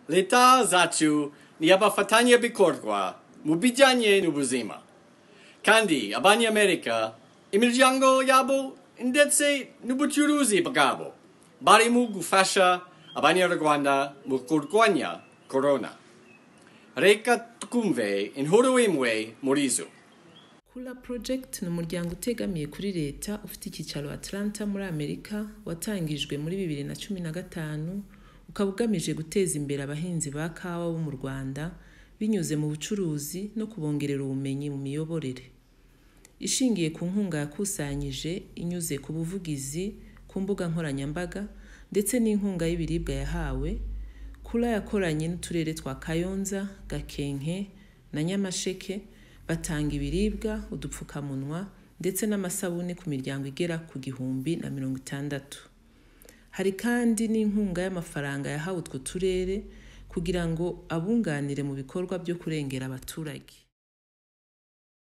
leta zetu ni abafatanya bikorwa mu bijyanye n'ubuzima kandi abanyamerika imiryango yabo ndetse n'ubucuruzi bwabo bari mu gufasha abanyarwanda mu kurwanya korona reka twumve inkuru imwe muri zo kula project ni umuryango utegamiye kuri leta ufite icyicaro atlanta muri amerika watangijwe muri bibiri na cumi na gatanu ukaba ugamije guteza imbere abahinzi ba kawa bo mu rwanda binyuze mu bucuruzi no kubongerera ubumenyi mu miyoborere ishingiye ku nkunga yakusanyije inyuze ku buvugizi ku mbuga nkoranyambaga ndetse n'inkunga y'ibiribwa yahawe kula yakoranye n'uturere twa kayonza gakenke na nyamasheke batanga ibiribwa udupfukamunwa ndetse n'amasabune ku miryango igera ku gihumbi na mirongo itandatu hari kandi n'inkunga y'amafaranga yahawe utwo turere kugira ngo abunganire mu bikorwa byo kurengera abaturage